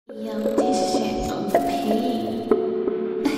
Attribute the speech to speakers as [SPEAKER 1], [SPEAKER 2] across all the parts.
[SPEAKER 1] Young this shit on the page.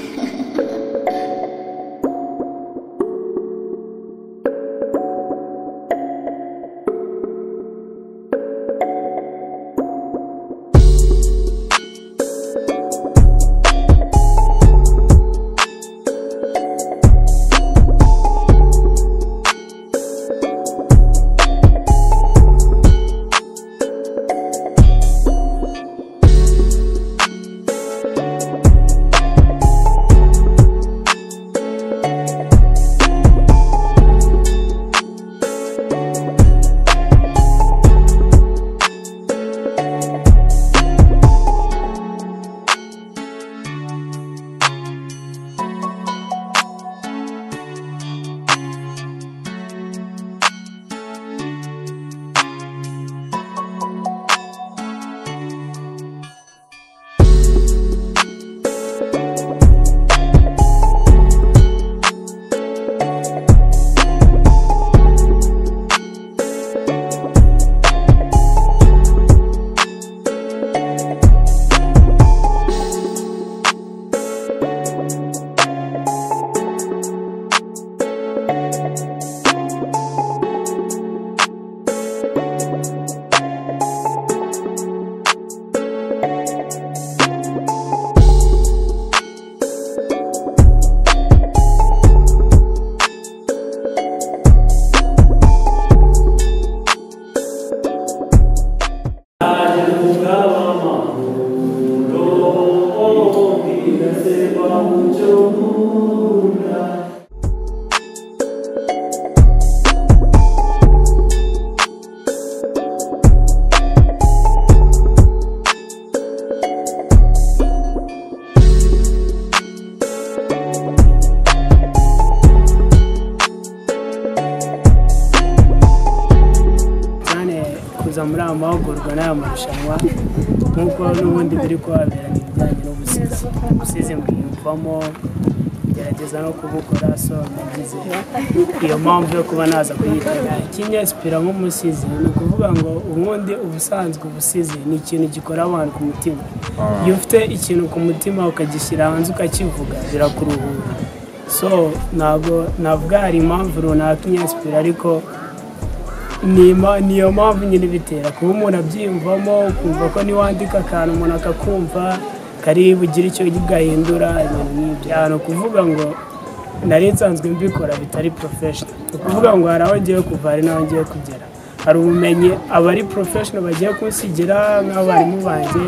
[SPEAKER 2] cyane kuza muri aya mahugurwa n'aya marushanwa nk'uko n'ubundi biri kuhabera ni ibijyanye n'ubusizi ubusizi mbwiyumvamo gerageza no kubukora so nagize iyo mpamvu yo kuba naza kuyitega ikinyesipira nk'umusizi ni ukuvuga ngo ubundi ubusanzwe ubusizi ni ikintu gikora abantu ku mutima iyo ufite ikintu ku mutima ukagishyira hanze ukakivuga birakuruhura so ntabwo navuga hari impamvu runaka inyesipira ariko ni ima- ni iyo mpamvu nyine ibitera kuba umuntu abyiyumvamo ukumva ko niwandika akantu umuntu akakumva kari bugire icyo gahindura ibintu nk'ibyo ahantu kuvuga ngo nari nsanzwe mbikora bitari porofeshono ni ukuvuga ngo hari aho ngiye kuva hari n'aho ngiye kugera hari ubumenyi abari porofeshono bagiye kunsigira nk'abarimu banjye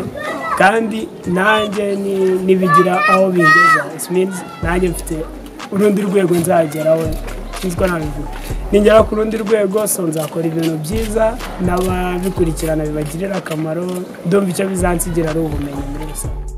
[SPEAKER 2] kandi nanjye ni- nibigira aho bingeza It means nanjye mfite urundi rwego nzageraho nziko nabigura ningera ku rundi rwego so nzakora ibintu byiza n'ababikurikirana bibagirira akamaro ndumva icyo bizansigira ari ubumenyi muri rusange